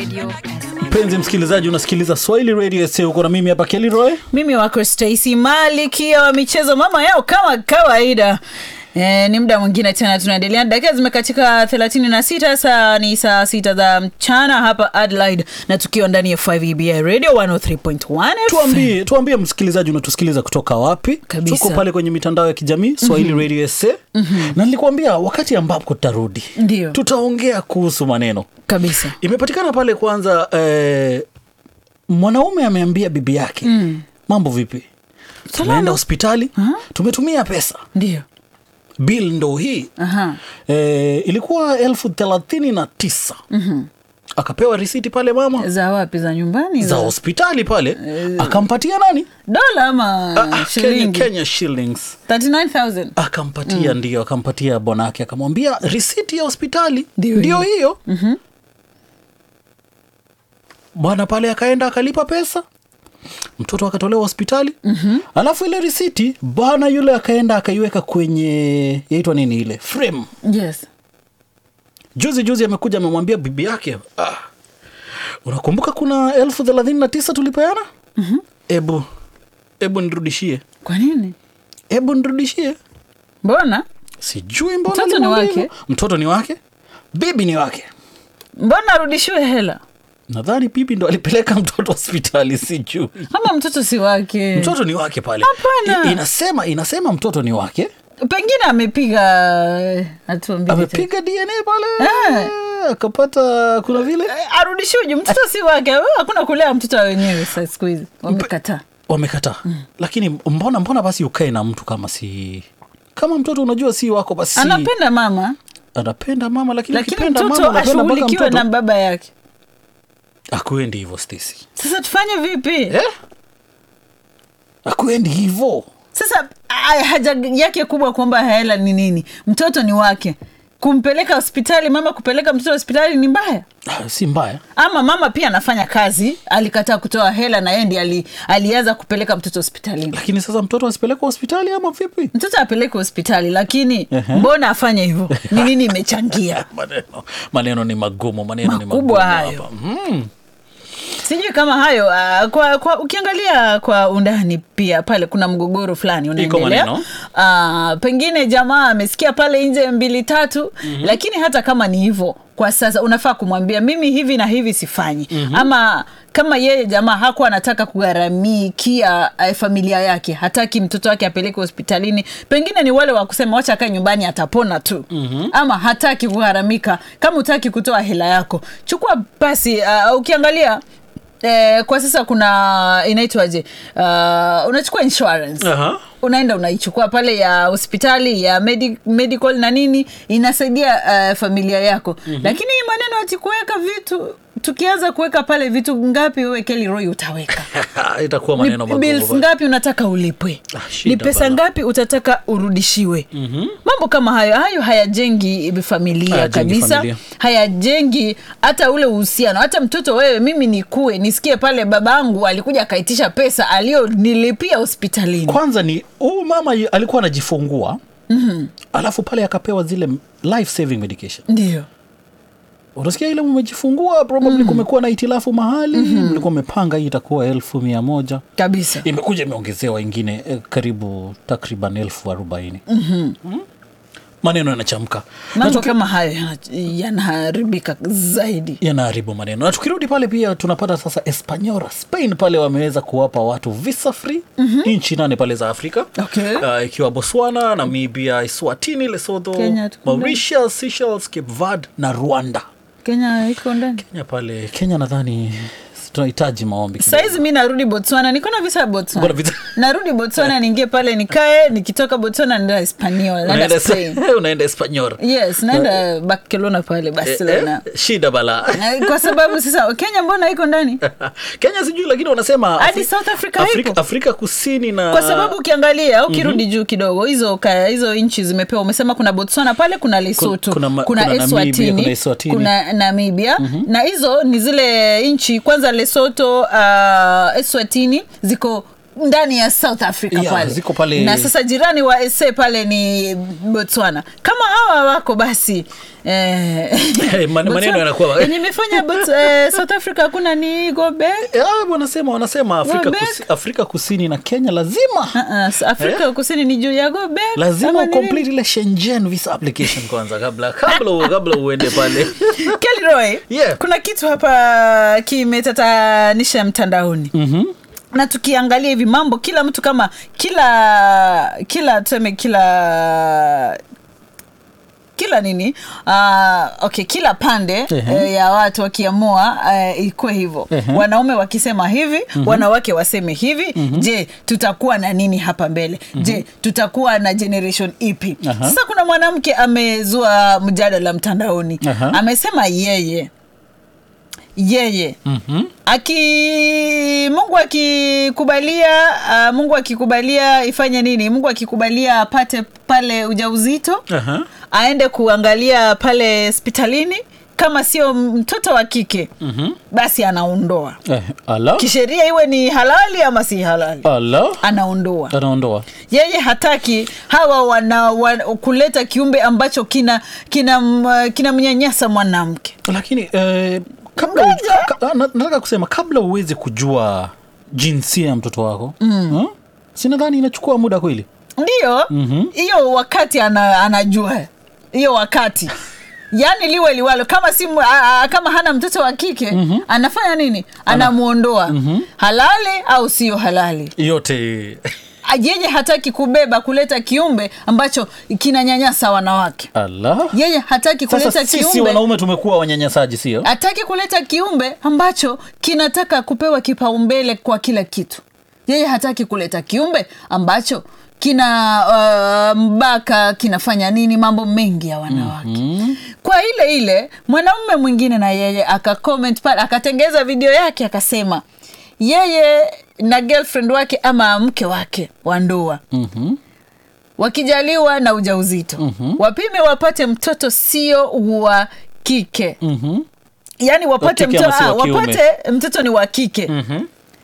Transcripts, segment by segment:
Radio SA. mpenzi msikilizaji unasikiliza swahili radio sa uko na mimi hapa keliroy mimi wako stacy malikia wa michezo mama yao kama kawaida E, ni muda mwingine tena tunaendelea dakika zimekatika thelathini na sita saa ni saa sita za mchana hapa adelaide na tukiwa ndani ya 5 ebi radio 103.1 FM. tuambie tuambie msikilizaji unatusikiliza kutoka wapi Kabisa. tuko pale kwenye mitandao ya kijamii swahili mm-hmm. radio sa mm-hmm. na nilikuambia wakati ambapo tutarudi Ndio. tutaongea kuhusu maneno kabisa imepatikana pale kwanza eh, mwanaume ameambia bibi yake mm. mambo vipi tumeenda hospitali tumetumia pesa ndio bil ndo hii Aha. e, ilikuwa elfu thelathini na tisa mm-hmm. akapewa risiti pale mama za wapi za nyumbani za hospitali pale akampatia nani dola ama Ah, Kenya, shilingi Kenya shillings 39000 akampatia mm. ndio akampatia bwanake akamwambia risiti ya hospitali Ndio ndio hiyo mm-hmm. bwana pale akaenda akalipa pesa mtoto akatolewa hospitali mm-hmm. alafu ile risiti bwana yule akaenda akaiweka kwenye yaitwa nini ile frame yes juzi juzi amekuja amemwambia bibi yake ah, unakumbuka kuna elfu thelathini na tisa tulipeana mm-hmm. ebu ebu nirudishie kwa nini ebu nirudishie mbona sijui mbona Mtoto ni alimwambia wake? hivyo. mtoto ni wake bibi ni wake mbona arudishiwe hela nadhani bibi ndo alipeleka mtoto hospitali sijui ama mtoto si wake mtoto ni wake pale Hapana. I, inasema inasema mtoto ni wake pengine amepiga atuambie amepiga dna pale Eh. akapata kuna vile arudishiwe juu mtoto si wake Wewe hakuna kulea mtoto wa wenyewe sa siku hizi wamekataa wamekataa mm. lakini mbona mbona basi ukae na mtu kama si kama mtoto unajua si wako basi anapenda mama anapenda mama lakini, lakini akipenda mtoto mama unapenda mpaka ashughulikiwe mtoto na baba yake akuendi hivyo Stacy sasa tufanye vipi eh? akuendi hivyo sasa aya, haja yake kubwa kwamba hela ni nini mtoto ni wake kumpeleka hospitali mama kupeleka mtoto hospitali ni mbaya Ah, si mbaya ama mama pia anafanya kazi alikataa kutoa hela na yeye ndiye ali, alianza kupeleka mtoto hospitalini lakini sasa mtoto asipelekwa hospitali ama vipi mtoto apeleke hospitali lakini Ehe. mbona afanye hivyo ni nini imechangia maneno maneno ni magumu maneno ni Makubwa magumu hayo. hapa. mm. sijui kama hayo uh, kwa, kwa ukiangalia kwa undani pia pale kuna mgogoro fulani unaendelea maneno. uh, pengine jamaa amesikia pale nje mbili tatu mm-hmm. lakini hata kama ni hivyo kwa sasa unafaa kumwambia mimi hivi na hivi sifanyi mm-hmm. ama kama yeye jamaa hakuwa anataka kugharamikia uh, familia yake hataki mtoto wake apeleke hospitalini pengine ni wale wa kusema wacha akae nyumbani atapona tu mm-hmm. ama hataki kugharamika kama utaki kutoa hela yako chukua basi uh, ukiangalia Eh, kwa sasa kuna inaitwaje uh, unachukua insurance Aha. unaenda unaichukua pale ya hospitali ya medi, medical na nini inasaidia uh, familia yako mm-hmm. lakini hii maneno ati kuweka vitu tukianza kuweka pale vitu ngapi wewe Kelly Roy utaweka itakuwa ni maneno bills magumu ngapi unataka ulipwe Ah, shida ni pesa bana. ngapi utataka urudishiwe mm-hmm. mambo kama hayo hayo hayajengi familia Hayajengi kabisa familia. hayajengi hata ule uhusiano hata mtoto wewe mimi nikue nisikie pale babangu alikuja akaitisha pesa aliyonilipia hospitalini kwanza ni huyu mama yu- alikuwa anajifungua mm-hmm. alafu pale akapewa zile life saving medication ndio unasikia ile umejifungua probably mm. kumekuwa na itilafu mahali mm-hmm. mlikuwa umepanga hii itakuwa elfu mia moja kabisa imekuja imeongezewa ingine eh, karibu takriban elfu arobaini mm-hmm. maneno yanachamka Na mambo tuki- kama hayo yana- yanaharibika zaidi yanaharibu maneno na tukirudi pale pia tunapata sasa espanyora spain pale wameweza kuwapa watu visa free mm-hmm. nchi nane pale za afrika Okay. uh, ikiwa botswana namibia iswatini lesotho Kenya tuko ndani. mauritius seychelles cape verde na rwanda kenya iko ndani kenya pale kenya nadhani tunahitaji maombi kidogo. saizi mi narudi botswana niko na visa ya Uko na botswana visa- narudi botswana niingie pale nikae nikitoka botswana naenda hispaniola naenda unaenda spain unaenda espanyol yes naenda barcelona pale barcelona eh, shida bala Eh, kwa sababu sasa kenya mbona iko ndani kenya sijui lakini wanasema Hadi Afri- South Africa afrika, ipo. afrika kusini na kwa sababu ukiangalia ukirudi juu kidogo hizo ka, hizo nchi zimepewa umesema kuna botswana pale kuna lesotho kuna ma- kuna, kuna Namibia, eswatini kuna Eswatini. kuna namibia na hizo ni zile nchi kwanza lesotho uh, eswatini ziko ndani ya south africa Yeah, pale. ziko pale- na sasa jirani wa sa pale ni botswana kama hawa wako basi eh, Hey, man- maneno Botswana- yanakuwa- yenye imefanya Bots- eh, south africa hakuna ni gobe Eh, ah, wanasema wanasema Afrika, Wabek. kusi, Afrika Kusini na Kenya lazima uh-uh, afrika kusini ni juu ya gobe lazima Ama ni nini? ucomplete ile Shenzhen visa application kwanza kabla kabla u- kabla uende pale Kelly Roy, Yeah. kuna kitu hapa kimetatanisha mtandaoni mm-hmm na tukiangalia hivi mambo kila mtu kama kila kila tuseme kila kila nini uh, okay kila pande Ehe. uh, ya watu wakiamua uh, ikuwe hivyo Ehe. wanaume wakisema hivi wanawake waseme hivi je tutakuwa na nini hapa mbele je tutakuwa na generation ipi Aha. sasa kuna mwanamke amezua mjadala mtandaoni Aha. amesema yeye yeye Mhm. aki mungu akikubalia uh, mungu akikubalia ifanye nini mungu akikubalia apate pale ujauzito Aha. aende kuangalia pale hospitalini kama sio mtoto wa kike mm-hmm. basi anaondoa Eh, ala kisheria iwe ni halali ama si halali ala anaondoa anaondoa yeye hataki hawa wana, wana kuleta kiumbe ambacho kina kina m- kinamnyanyasa mwanamke lakini eh, kabla Ngoja. ka, ka, na- nataka kusema kabla uweze kujua jinsia ya mtoto wako mm. sinadhani inachukua muda kweli ndiyo hiyo wakati ana, anajua hiyo wakati yaani liwe liwalo kama si mu- a, a, kama hana mtoto wa kike mm-hmm. anafanya nini anamwondoa mm-hmm. halali au sio halali yote A- yeye hataki kubeba kuleta kiumbe ambacho kinanyanyasa wanawake ala yeye hataki kuleta sasa sisi kiumbe wanaume tumekuwa wanyanyasaji sio hataki kuleta kiumbe ambacho kinataka kupewa kipaumbele kwa kila kitu yeye hataki kuleta kiumbe ambacho kina uh, mbaka kinafanya nini mambo mengi ya wanawake mm-hmm. kwa ile ile mwanaume mwingine na yeye akacomment pale akatengeza video yake akasema yeye na girlfriend wake ama mke wake wa ndoa Mhm. wakijaliwa na ujauzito mm-hmm. wapime wapate mtoto sio wa kike Mhm. yaani wapate, Wa kike mto, ama si wa ah, kiume? wapate mtoto ni wa kike Mhm.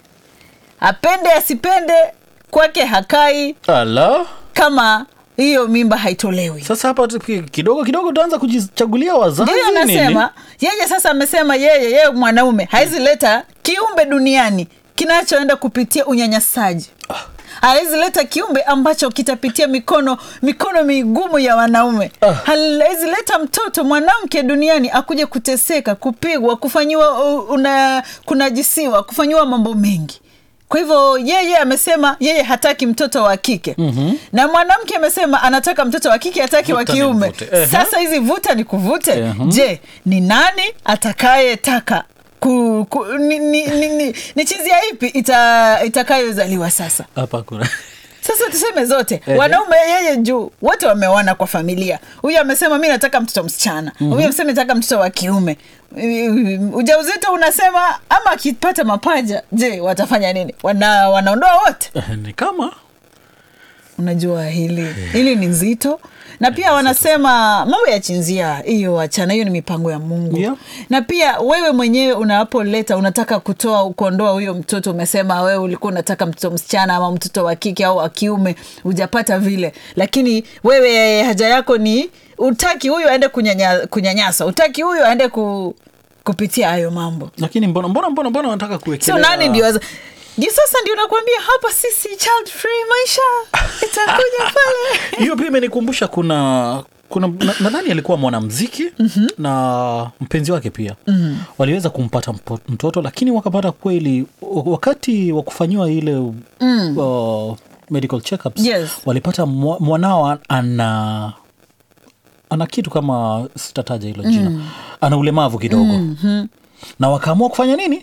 apende asipende kwake hakai ala kama hiyo mimba haitolewi sasa hapa tu- kidogo kidogo utaanza kujichagulia wazazi ndiyo nini? anasema yeye sasa amesema yeye yeye mwanaume hawezi leta kiumbe duniani kinachoenda kupitia unyanyasaji hawezi leta kiumbe ambacho kitapitia mikono mikono migumu ya wanaume Ah. hawezi leta mtoto mwanamke duniani akuje kuteseka kupigwa kufanyiwa uh, una kunajisiwa kufanyiwa mambo mengi kwa hivyo yeye amesema yeye hataki mtoto wa kike mm-hmm. na mwanamke amesema anataka mtoto wa kike hataki wa Vuta ni kiume mvute. Ehe. sasa hizi vuta ni kuvute Mhm. je ni nani atakayetaka ku, ku, ni, ni, ni, ni, ni chizia ipi ita, itakayozaliwa sasa hapa kuna sasa tuseme zote Ehe. wanaume yeye juu wote wameona kwa familia huyu amesema mi nataka mtoto msichana huyu amesema nataka mtoto wa kiume Mm, ujauzito unasema ama akipata mapaja je watafanya nini Wana, wanaondoa wote Eh, ni kama unajua hili hili ni nzito na pia wanasema mambo ya chinzia hiyo wachana hiyo ni mipango ya mungu Yeah. na pia wewe mwenyewe unapoleta unataka kutoa kuondoa huyo mtoto umesema wewe ulikuwa unataka mtoto msichana ama mtoto wa kike au wa kiume hujapata vile lakini wewe haja yako ni utaki huyu aende kunyanya, kunyanyasa utaki huyu aende ku, kupitia hayo mambo lakini mbona mbona mbona mbona wanataka so kuwekelea nani ndio waza- ndio sasa ndio nakwambia hapa sisi child free maisha itakuja pale hiyo pia imenikumbusha kuna kuna na- nadhani alikuwa mwanamziki mm-hmm. na mpenzi wake pia mm-hmm. waliweza kumpata mpo- mtoto lakini wakapata kweli w- wakati wa kufanyiwa ile mm. uh, medical checkups Yes. walipata mwa- mwanao ana ana kitu kama sitataja hilo jina mm. ana ulemavu kidogo mm-hmm. na wakaamua kufanya nini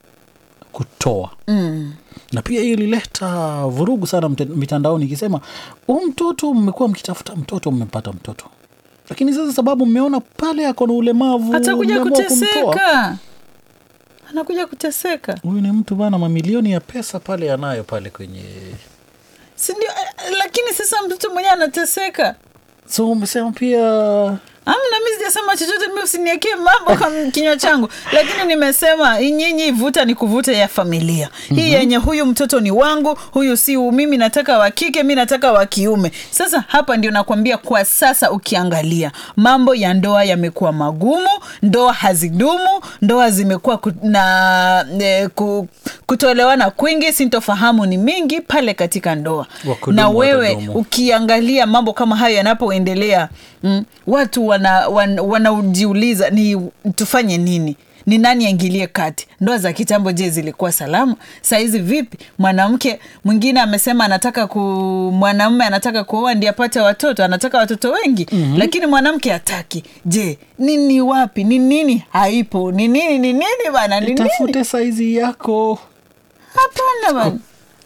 kutoa mm. na pia hiyo ilileta vurugu sana mte- mitandaoni ikisema huu mtoto mmekuwa mkitafuta mtoto mmepata mtoto lakini sasa sababu mmeona pale ako na ulemavu atakuja mmeamua kumtoa. kuteseka anakuja kuteseka huyu ni mtu bana mamilioni ya pesa pale anayo pale kwenye sindio lakini sasa mtoto mwenyewe anateseka so umesema pia amna mi sijasema chochote mi usiniekee mambo kwa kinywa changu lakini nimesema nyinyi vuta ni kuvuta ya familia hii yenye huyu mtoto ni wangu huyu si mimi nataka wa kike mi nataka wa kiume sasa hapa ndio nakwambia kwa sasa ukiangalia mambo ya ndoa yamekuwa magumu ndoa hazidumu ndoa zimekuwa ku, na e, ku, kutoelewana kwingi sintofahamu ni mingi pale katika ndoa Wakudumu na wewe watadumu. ukiangalia mambo kama hayo yanapoendelea mm, watu wanajiuliza wana, wanajiuliza ni tufanye nini ni nani aingilie kati ndoa za kitambo je zilikuwa salama sahizi vipi mwanamke mwingine amesema anataka ku mwanamume anataka kuoa ndi apate watoto anataka watoto wengi mm-hmm. lakini mwanamke hataki je nini wapi ni nini haipo ni nini ni nini bana ni nini tafute saizi yako hapana bana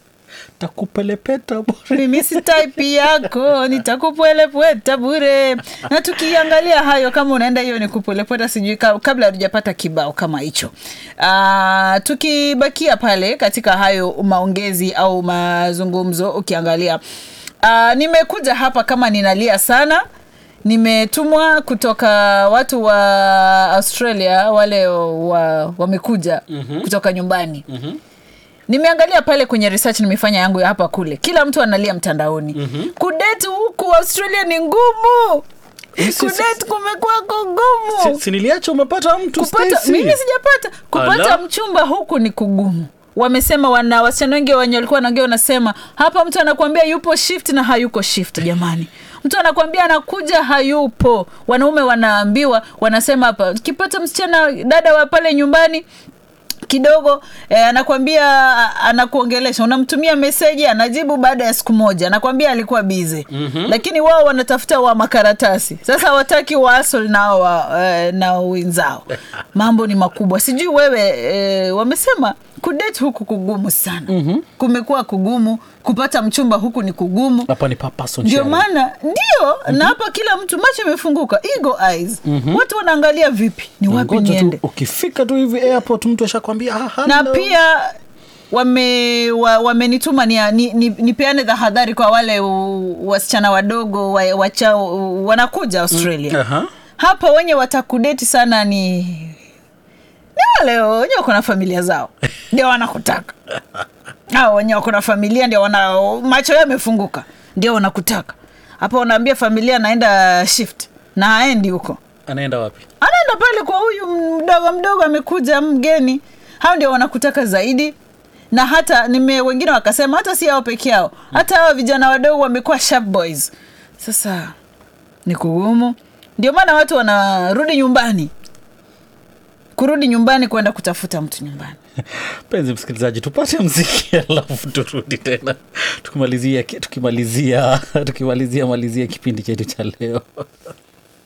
takupelepeta bure mimi si type yako nitakupwelepweta bure na tukiangalia hayo kama unaenda hiyo ni kupwelepweta sijui ka- kabla hatujapata kibao kama hicho Ah, tukibakia pale katika hayo maongezi au mazungumzo ukiangalia ah, nimekuja hapa kama ninalia sana nimetumwa kutoka watu wa australia wale wa, wamekuja mm-hmm. kutoka nyumbani mm-hmm nimeangalia pale kwenye research nimefanya yangu ya hapa kule kila mtu analia mtandaoni mm-hmm. kudeti huku australia ni ngumu Si- si- kudeti kumekuwako ngumu Si- siniliacha umepata mtu kupata Stacy. mimi sijapata kupata Ala. mchumba huku ni kugumu wamesema wana wasichana wengi wenye walikuwa wanaongea wanasema hapa mtu anakuambia yupo shift na hayuko shift jamani mtu anakuambia anakuja hayupo wanaume wanaambiwa wanasema hapa kipata msichana dada wa pale nyumbani kidogo eh, anakwambia a- anakuongelesha unamtumia meseji anajibu baada ya siku moja anakwambia alikuwa bize mm-hmm. lakini wao wanatafuta wa makaratasi sasa wataki waasol nao wa, eh, na wenzao mambo ni makubwa sijui wewe eh, wamesema kudate huku kugumu sana mm-hmm. kumekuwa kugumu kupata mchumba huku ni kugumu hapa ni papaso ndio nchini. maana ndio mm-hmm. na hapa kila mtu macho imefunguka ego eyes mm-hmm. watu wanaangalia vipi ni wapi Ngoja tu, niende ukifika tu hivi airport mtu ashakwambia "Ah, na hello." pia wame wa, wamenituma nipeane ni, ni, nipeane tahadhari kwa wale u- wasichana wadogo wa, wachao wanakuja australia Aha. hapa wenye watakudeti sana ni ni wale wenye wako na familia zao ndio wanakutaka hao wenye wako na familia ndio wana macho yao yamefunguka ndio wanakutaka hapa wanaambia familia anaenda shift na aendi huko anaenda wapi anaenda pale kwa huyu mdogo mdogo amekuja mgeni hao ndio wanakutaka zaidi na hata nime wengine wakasema hata si hao peke yao hata hawa vijana wadogo wamekuwa sharp boys sasa ni kugumu ndio maana watu wanarudi nyumbani kurudi nyumbani kwenda kutafuta mtu nyumbani penzi msikilizaji tupate mziki alafu turudi tena tukimalizia tukimalizia tukimalizia malizia kipindi chetu cha leo